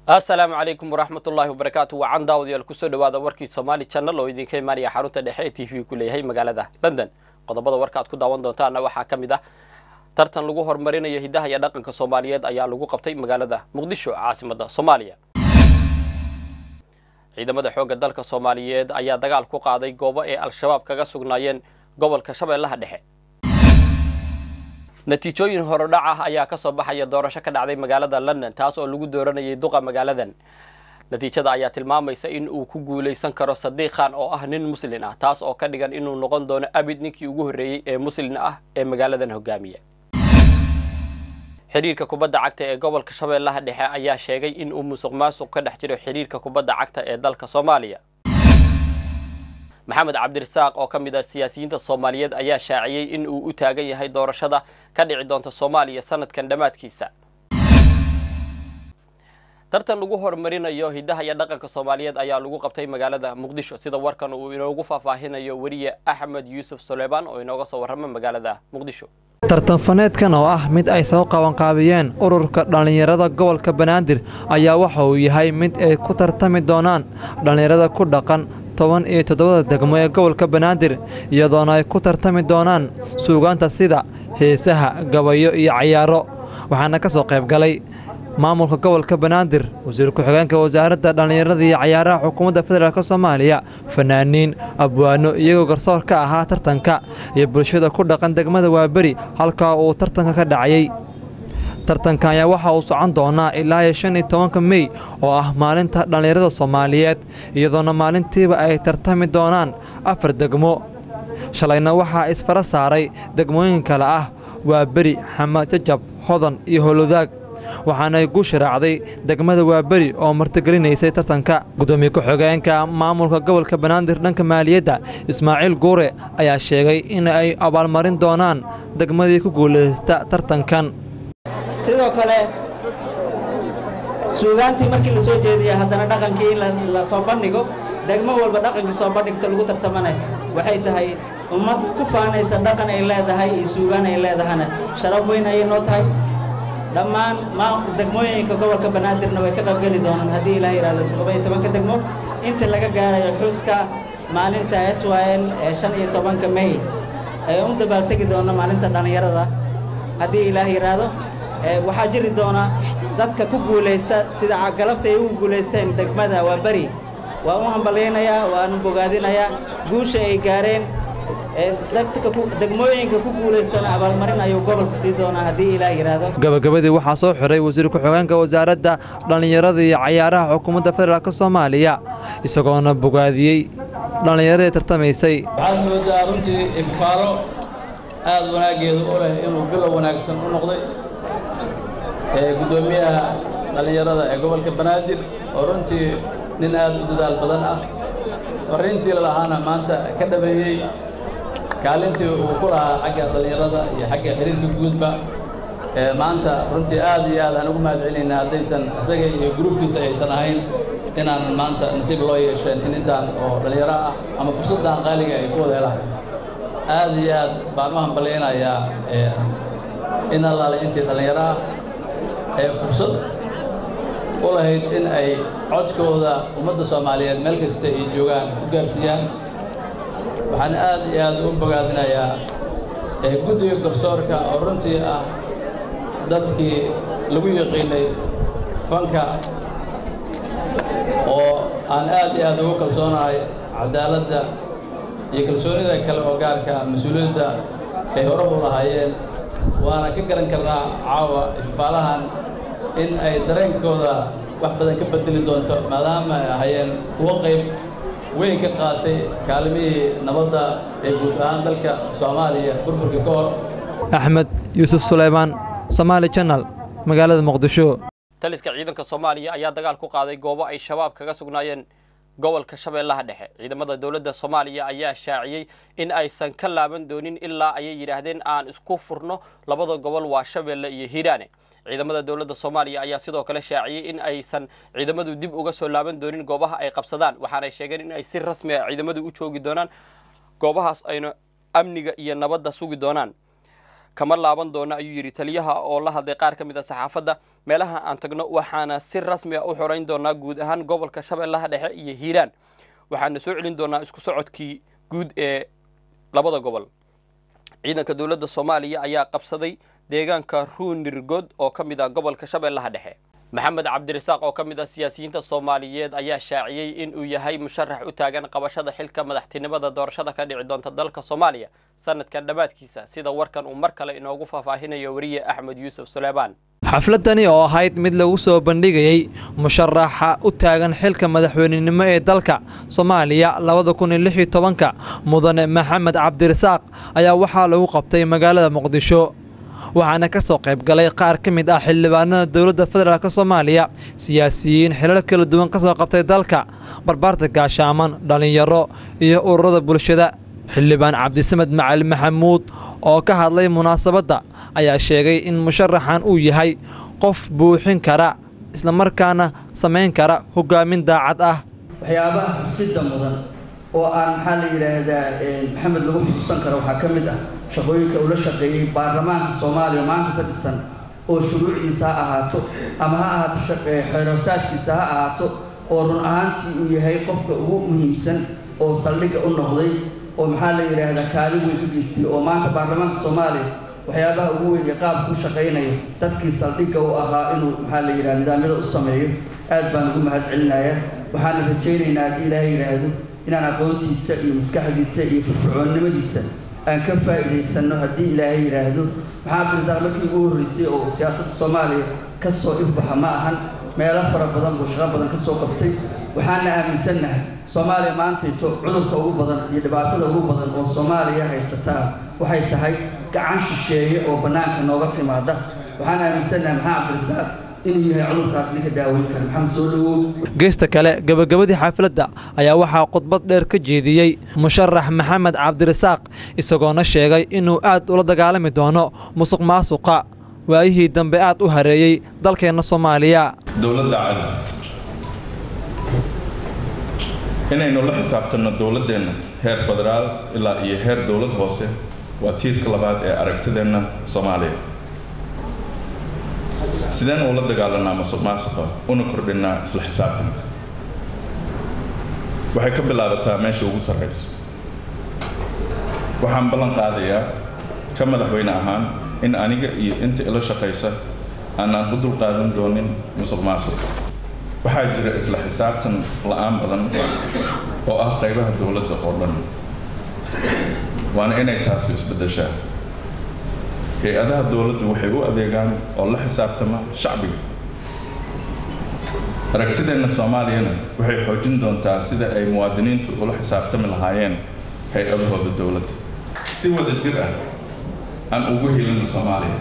asalaamu calaykum waraxmat ullaahi wabarakaatu wacan daawadayaal kusoo dhawaada warkii somaali channel oo idinka imaanaya xarunta dhexe ee t v ku leeyahay magaalada london qodobada warka aad ku daawan doontaana waxaa ka mid ah tartan lagu horumarinayo hiddaha iyo dhaqanka soomaaliyeed ayaa lagu qabtay magaalada muqdisho caasimadda soomaaliya ciidamada xoogga dalka soomaaliyeed ayaa dagaal ku qaaday goobo ee al-shabaab kaga sugnaayeen gobolka shabeellaha dhexe natiijooyin horodhac ah ayaa ka soo baxaya doorasho ka dhacday magaalada london taas oo lagu dooranayay duqa magaaladan natiijada ayaa tilmaamaysa in uu ku guulaysan karo sadiiq khan oo ah nin muslin ah taas oo ka dhigan inuu noqon doono abid ninkii ugu horreeyey ee muslin ah ee magaaladan hogaamiya xiriirka kubadda cagta ee gobolka shabeellaha dhexe ayaa sheegay in uu musuq maasuq ka dhex jiro xiriirka kubadda cagta ee dalka soomaaliya maxamed cabdirasaaq oo ka mid ah siyaasiyiinta soomaaliyeed ayaa shaaciyey in uu u taagan yahay doorashada ka dhici doonta soomaaliya sanadkan dhammaadkiisa tartan lagu horumarinayo hiddaha iyo dhaqanka soomaaliyeed ayaa lagu qabtay magaalada muqdisho sida warkan uu inoogu faahfaahinayo weriye axmed yuusuf suleymaan oo inooga soo warrama magaalada muqdisho tartanfaneedkan oo ah mid ay soo qabanqaabiyeen ururka dhallinyarada gobolka banaadir ayaa waxa uu yahay mid ay ku tartami doonaan dhallinyarada ku dhaqan toban iyo toddobada degmo ee gobolka banaadir iyadoona ay ku tartami doonaan suugaanta sida heesaha gabayo iyo cayaaro waxaana ka soo qayb galay maamulka gobolka banaadir wasiir ku-xigeenka wasaaradda dhallinyarada iyo cayaaraha xukuumadda federaalk soomaaliya fanaaniin abwaano iyagoo garsoor ka ahaa tartanka iyo bulshada ku dhaqan degmada waaberi halkaa uu tartanka ka dhacayey tartanka ayaa waxa uu socon doonaa ilaa iyo shan iyo tobanka mey oo ah maalinta dhallinyarada soomaaliyeed iyadoona maalintiiba ay tartami doonaan afar degmo shalayna waxaa isfara saaray degmooyin kale ah waaberi xamad jajab hodan iyo holodaag waxaanay guusha raacday degmada waaberi oo martigelinaysay tartanka gudoomiye ku-xigeenka maamulka gobolka banaadir dhanka maaliyadda ismaaciil guure ayaa sheegay in ay abaalmarin doonaan degmadii ku guulaysta tartankan sidoo kale suugaantii markii la soo jeediya haddana dhaqankii in la soo bandhigo degmo walba dhaqankii soo bandhigta lagu tartamana waxay tahay ummad ku faanaysa dhaqan ay leedahay iyo suugaan ay leedahana sharaf weyn ayay noo tahay dhammaan degmooyinka gobolka banaadirna way ka qaybgeli doonaan haddii ilaah yidhahdo toddoba-iyo tobanka degmo inta laga gaarayo xuska maalinta s y l ee shan iyo tobanka mey ee u dabaaltegi doona maalinta dhallinyarada haddii ilaah yidhaahdo waxaa jiri doona dadka ku guulaysta sida galabta ay ugu guulaysteen degmada waa beri waa u hambalyaynayaa waanu bogaadinayaa guusha ay gaareen degmooyinka ku guulaystana abaalmarin ayuu gobolka sii doonaa haddii ilaah yidhaahdo gabagabadii waxaa soo xiray wasiir ku-xigeenka wasaaradda dhallinyarada iyo cayaaraha xukuumadda federaalk soomaaliya isagoona bogaadiyey dhallinyaradii tartamaysay waxaad moodaa runtii ifaalo aad wanaaggeedu u leh inuu bilow wanaagsan u noqday guddoomiyaha dhallinyarada ee gobolka banaadir oo runtii nin aad u dadaal badan ah farriintii lalahaana maanta ka dhameeyey kaalintii uu ku lahaa xagga dhallinyarada iyo xagga xiriirka guudba maanta runtii aad iyo aad aan ugu mahad celinayna haddaysan isaga iyo gruubkiisa aysan ahayn inaan maanta nasiib loo yeesheen in intaan oo dhallinyaro ah ama fursaddan qaaliga ay ku wada helaan aad iyo aad baan u hambalyaynayaa in allaale intii dhallinyaro ah ee fursad u lahayd in ay codkooda ummadda soomaaliyeed meel kasta ay joogaan u gaarsiiyaan waxaan aad iyo aad u bogaadinayaa guddiga garsoorka oo runtii ah dadkii lagu yaqiinay fanka oo aan aad iyo aad ugu kalsoonahay cadaaladda iyo kalsoonida kale oo gaarka mas-uuliyadda ay hore u lahaayeen waana ka garan karnaa caawa ifaalahan in ay dareenkooda wax badan ka bedeli doonto maadaama ay ahayeen kuwo qayb weyn ka qaatay kaalimihii nabadda ee guud ahaan dalka soomaaliya burburka ka hor axmed yuusuf suleymaan somaali janal magaalada muqdisho taliska ciidanka soomaaliya ayaa dagaal ku qaaday goobo ay shabaab kaga sugnaayeen gobolka shabeellaha dhexe ciidamada dowladda soomaaliya ayaa shaaciyey in aysan ka laaban doonin ilaa ayay yidhaahdeen aan isku furno labada gobol waa shabeelle iyo hiiraane ciidamada dowladda soomaaliya ayaa sidoo kale shaaciyey in aysan ciidamadu dib uga soo laaban doonin goobaha ay qabsadaan waxaanay sheegeen in ay si rasmi ah ciidamadu u joogi doonaan goobahaas ayna amniga iyo nabadda sugi doonaan kama laaban doono ayuu yidhi taliyaha oo la hadlay qaar ka mid a saxaafadda meelaha aan tagno waxaana si rasmi a u xorayn doonaa guud ahaan gobolka shabeellaha dhexe iyo hiiraan waxaana soo celin doonaa isku socodkii guud ee labada gobol ciidanka dowladda soomaaliya ayaa qabsaday deegaanka ruunirgod oo ka mid ah gobolka shabeellaha dhexe maxamed cabdirasaaq oo ka mid ah siyaasiyiinta soomaaliyeed ayaa shaaciyey in uu yahay musharax u taagan qabashada xilka madaxtinimada doorashada ka dhici doonta dalka soomaaliya sanadkan dhammaadkiisa sida warkan uu mar kale inoogu faahfaahinayo weriye axmed yuusuf suleybaan xafladani oo ahayd mid lagu soo bandhigayey musharaxa u taagan xilka madaxweynenimo ee dalka soomaaliya labada kun iyo lix iyo tobanka mudane maxamed cabdirasaaq ayaa waxaa lagu qabtay magaalada muqdisho waxaana ka soo qayb galay qaar ka mid ah xildhibaanada dowladda federaalk soomaaliya siyaasiyiin xilal kala duwan ka soo qabtay dalka barbaarta gaashaaman dhallinyaro iyo ururada bulshada xildhibaan cabdisamed macali maxamuud oo ka hadlay munaasabadda ayaa sheegay in musharaxan uu yahay qof buuxin kara islamarkaana samayn kara hogaamin daacad ah waxyaabaha xusida mudan oo aan maxaa la yidhaahdaa maxamed lagu xusuusan karo waxaa ka mid ah shaqooyinka uu la shaqeeyey baarlamaanka soomaaliya maanta ka dhisan oo shuruucdiisa ha ahaato ama ha ahaato xeeroosaadkiisa ha ahaato oo run ahaantii uu yahay qofka ugu muhiimsan oo saldhigga u noqday oo maxaa la yidhaahdaa kaalin weyn ka geystay oo maanta baarlamaanka soomaaliya waxyaabaha ugu weyn ee qaabka u shaqaynaya dadkii saldhigga u ahaa inuu maxaa la yidhaha nidaamyada u sameeyo aad baan ugu mahad celinayaa waxaana rajaynaynaa haddii ilaahay yidhaahdo inaan aqoontiisa iyo maskaxdiisa iyo firfircoonnimadiisa aan ka faa'iidaysanno haddii ilaahay yidhaahdo maxaa cabdirasaaq markii ugu horreysay oo siyaasadda soomaaliya ka soo ifbaxa ma ahan meelo fara badan buu shaqo badan ka soo qabtay waxaana aaminsannahay soomaaliya maantayto cudurka ugu badan iyo dhibaatada ugu badan oo soomaaliya haysataa waxay tahay gacan shisheeye oo bannaanka nooga timaada waxaan aaminsannahay maxaa cabdirasaaq inuu yahay cudurkaas ninka daaweyn kara maxamed soo dhawow geesta kale gebagabadii xafladda ayaa waxaa khudbad dheer ka jeediyey musharax maxamed cabdirasaaq isagoona sheegay inuu aad ula dagaalami doono musuq maasuqa waayihii dambe aad u hareeyey dalkeenna soomaaliya dowladda cali inaynu la xisaabtanno dowladdeenna heer federaal ilaa iyo heer dowlad hoose waa tiirka labaad ee aragtideenna soomaaliya sideen uula dagaalanaa musuq maasuqa una kordhinnaa isla xisaabtanka waxay ka bilaabataa meesha ugu sarraysa waxaan ballan qaadayaa ka madaxweyne ahaan in aniga iyo inta ila shaqaysa aanaan u dulqaadan doonin musuq maasuq waxaa jira isla xisaabtan la-aan badan oo ah qaybaha dowladda oo dhan waana inay taasi isbeddeshaa hay-adaha dowladdu waxay u adeegaan oo la xisaabtama shacbiga aragtideenna soomaaliyana waxay xoojin doontaa sida ay muwaadiniintu ula xisaabtami lahaayeen hay-adahooda dowladda si wada jir ah aan ugu helino soomaaliya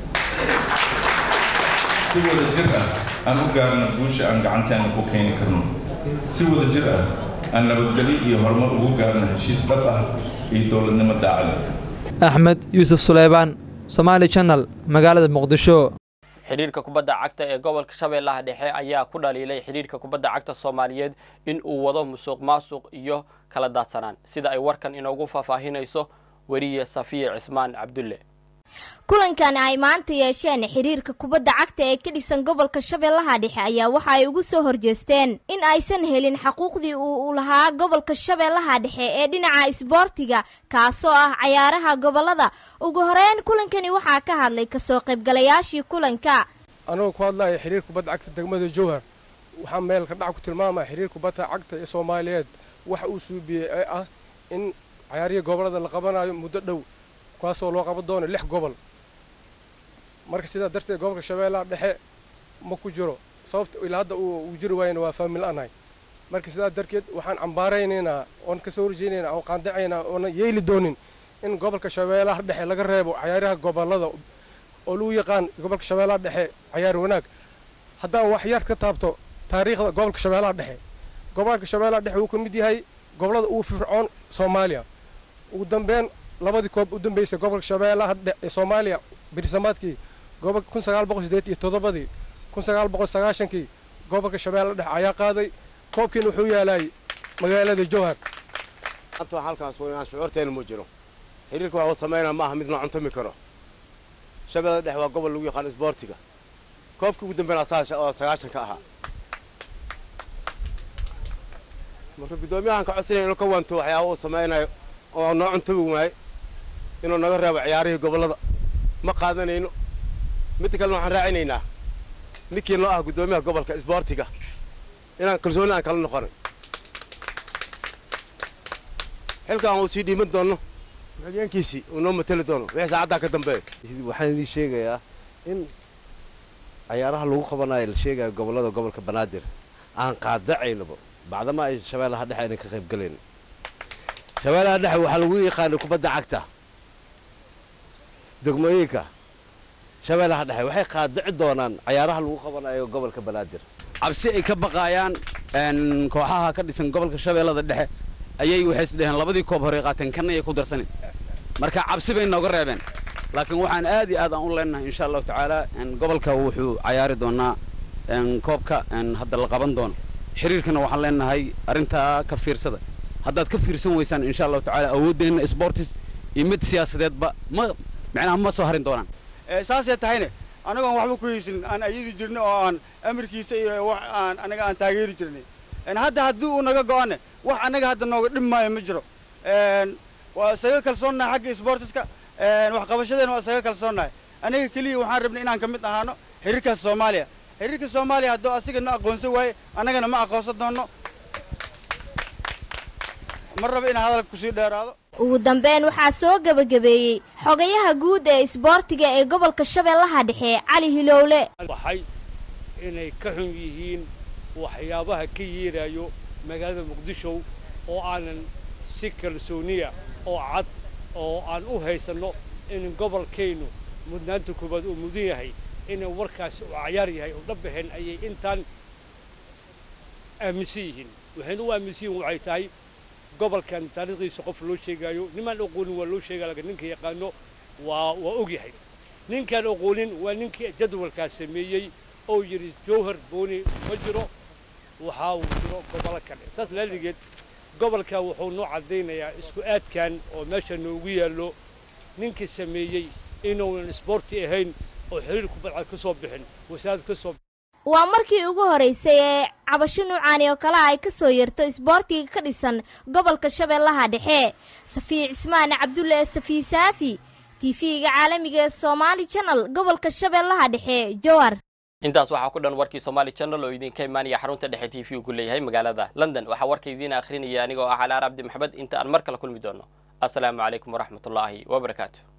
si wada jir ah aan u gaarno guusha aan gacanteena ku keeni karno si wada jir ah aan nabadgelyo iyo horumar ugu gaarno heshiis dhab ah iyo dowladnimo daacada axmed yuusuf suleybaan somaali janal magaalada muqdisho xidhiirka kubadda cagta ee gobolka shabeellaha dhexe ayaa ku dhaliilay xidhiirka kubadda cagta soomaaliyeed in uu wado musuq maasuq iyo kala daadsanaan sida ay warkan inoogu faahfaahinayso weriye safiya cismaan cabdulle kulankan ay maanta yeesheen xiriirka kubadda cagta ee ka dhisan gobolka shabeellaha dhexe ayaa waxa ay ugu soo horjeesteen in aysan helin xaquuqdii uu lahaa gobolka shabeellaha dhexe ee dhinaca isboortiga kaasoo ah cayaaraha gobolada ugu horeyn kulankani waxaa ka hadlay kasoo qaybgalayaashii kulanka anagoo ku hadlaya xiriir kubadda cagta degmada jowhar waxaa meel ka dhac ku tilmaamaya xiriir kubadda cagta ee soomaaliyeed waxa uu suubiyey ee ah in cayaarihii gobolada la qabanayo muddo dhow kuwaasoo loo qaban doono lix gobol marka sidaa darteed gobolka shabeellaha dhexe ma ku jiro sababta ilaa hadda uu jiri waayana waa faamil anahay marka sidaa darteed waxaan cambaaraynaynaa oon kasoo horjeynaynaa oon qaandacaynaa oona yeeli doonin in gobolka shabeellaha dhexe laga reebo cayaaraha gobolada oo lagu yaqaan gobolka shabeellaha dhexe cayaar wanaag haddaan wax yar ka taabto taariikhda gobolka shabeellaha dhexe gobolka shabeellaha dhexe wuu ka mid yahay gobolada ugu fircoon soomaaliya ugu dambeyn labadii koob u dambeysay gobolka shabeellaha ee soomaaliya birsamaadkii gobolka kun sagaal boqol sideed iyo toddobadii kun sagaal boqol sagaashankii gobolka shabeellaha dhexe ayaa qaaday koobkiina wuxuu yaalay magaalada jowhar maanta halkaas weynaan shucuurteena ma jiro xiriirka waxa uu samaynaa ma aha mid la cuntami karo shabeellada dhexe waa gobol lagu yaqaan isboortiga koobkii ugu dambeyn oo sagaashan ka ahaa marka guddoomiyahan ka codsanaya inuu ka wanto waxyaaba uu samaynayo oo noo cuntabi waaye inuu naga reebo ciyaarihii gobollada ma qaadanayno midda kalena waxaan raacinaynaa ninkii noo ah guddoomiyaha gobolka isboortiga inaan kalsooni aan kala noqonay xilkaan uu sii dhiiman doono xigeenkiisii uu noo mateli doono wixii saacaddaa ka dambeeya waxaan idiin sheegayaa in cayaaraha lagu qabanayo la sheegayo gobollada gobolka banaadir aan qaadacaynaba bacdama ay shabeellaha dhexe aynan ka qayb gelayn shabeellaha dhexe waxaa lagu yaqaanay kubadda cagta degmooyinka shabeellaha dhexe waxay qaadaci doonaan cayaaraha lagu qabanayo gobolka banaadir cabsi ay ka baqaayaan kooxaha ka dhisan gobolka shabeellada dhexe ayay waxay isdheheen labadii koob horey qaateen kana ayay ku darsanin marka cabsi bay nooga reebeen laakiin waxaan aad iyo aad aan u leenahay insha allahu tacaala gobolka wuxuu cayaari doonaa koobka hadda la qaban doono xiriirkana waxaan leenahay arrintaa ka fiirsada haddaad ka fiirsan weysaan insha allahu tacaala awooddeenna sportis iyo mid siyaasadeedba ma macnaha ma soo harin doonaan saasay tahayne anagoon waxba ku haysin aan ayadi jirnay oo aan amarkiisa iyo wax aan anaga aan taageeri jirnay hadda haddii uu naga go'ane wax annaga hadda nooga dhib maayo ma jiro waa isaga kalsoonnahay xagga sportiska waxqabashadeena waa isaga kalsoonnahay aniga keliya waxaan rabnay inaan ka mid ahaano xiriirkaas soomaaliya xiriirka soomaaliya hadduu asiga na aqoonsan waaye annagana ma aqoonsan doonno ma rabo inaan hadalka kusii dheeraado ugu dambeyn waxaa soo gebagabeeyey xogayaha guud ee isboortiga ee gobolka shabeellaha dhexe cali hilowle waxay inay ka xun yihiin waxyaabaha ka yeerayo magaalada muqdisho oo aanan si kalsooniya oo cad oo aan u haysanno in gobolkaynu mudnaanta koowaad uu mudan yahay inuu warkaasi u cayaar yahay oo dhabbaheen ayay intaan aaminsan yihiin waxayna u aaminsan yihiin waxay tahay gobolkan taariikhdiisa qof loo sheegaayo nimaan aqoonin waa loo sheegaya laakiin ninka yaqaano waa waa og yahay ninkaan aqoonin waa ninkii jadwalkaas sameeyey oo yidhi jowhar booni ma jiro waxaa uu jiro gobollo kale saas laaligeed gobolka wuxuu noo caddaynayaa isku aadkan oo meesha noogu yaallo ninkii sameeyey inuunan isboorti ahayn oo xiriir kubadcad ka soo bixin wasaarad ka soo waa markii ugu horeysay ee cabasho nuucaani oo kale ay ka soo yarto isboortiga ka dhisan gobolka shabeellaha dhexe safiya cismaan cabdulle safiy saafi tv-ga caalamiga ee somaali janal gobolka shabeellaha dhexe jowar intaas waxaa ku dhan warkii somaali channel oo idinka imaanaya xarunta dhexe t v ku leeyahay magaalada london waxaa warka idiin akhrinaya anigoo ah calaar cabdi maxamed inta aan mar kale kulmi doono assalaamu calaykum waraxmatullaahi wabarakaatu